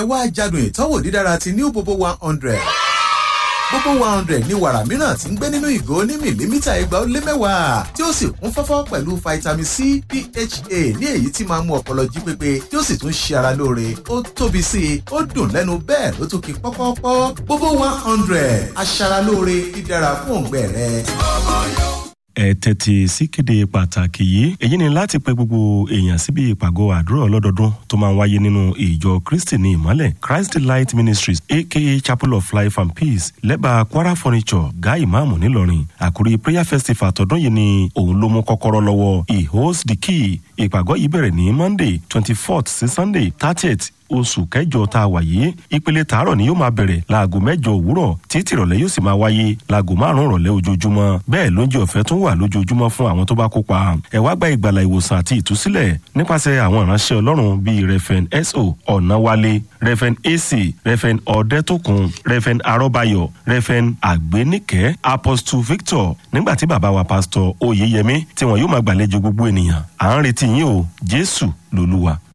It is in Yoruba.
wá jádùn ìtọ́wò dídára ti new bobo one hundred gbogbo one hundred ní wàrà mìíràn tí ń gbé nínú ìgò ní mìlímítà igba ó lé mẹ́wàá tí ó sì kún fọ́fọ́ pẹ̀lú vitamin c pha ní èyí tí máa ń mú ọpọlọ jí pépé tí ó sì tún ṣe ara lóore ó tóbi sí i ó dùn lẹ́nu bẹ́ẹ̀ ló tún ki pọ́pọ́pọ́ gbogbo one hundred aṣaralóore dídára fún òǹgbẹ rẹ ẹ tẹ́tí síkéde pàtàkì yìí èyí ni láti pe gbogbo èèyàn síbi ìpàgọ́ àdúrà ọlọ́dọọdún tó máa ń wáyé nínú ìjọ kristi ní ìmọ́lẹ̀ christ light ministries aka chapel of life and peace lẹ́bàá kwara furniture guy imaamu ńìlọrin àkórí prayer festival tọdún yìí ni òun ló mú kọ́kọ́rọ́ lọ́wọ́ he holds the key ìpàgọ́ yìí bẹ̀rẹ̀ ní monday twenty fourth sí sunday thirtieth oṣù kẹjọ tá a wà yìí ìpele tààrọ̀ ni yóò máa bẹ̀rẹ̀ láago mẹ́jọ òwúrọ̀ títí ìrọ̀lẹ́ yóò sì máa wáyé láago márùn-ún ìrọ̀lẹ́ ojoojúmọ́ bẹ́ẹ̀ lóúnjẹ ọ̀fẹ́ tún wà lójoojúmọ́ fún àwọn tó bá kópa ẹ wá gba ìgbàlà ìwòsàn àti ìtúsílẹ̀ nípasẹ̀ àwọn ìránṣẹ́ ọlọ́run bíi refen so ọ̀nàwálé refen ac refen ọ̀dẹ́tòkun refen arọ́bayọ̀ refen àgbéníkẹ́ apostle victor nígbà tí bàbá wa pásítọ̀ oyeyemi tí wọn yóò máa gbàlejò gbogbo ènìyàn à ń retí yín o jésù lolúwa.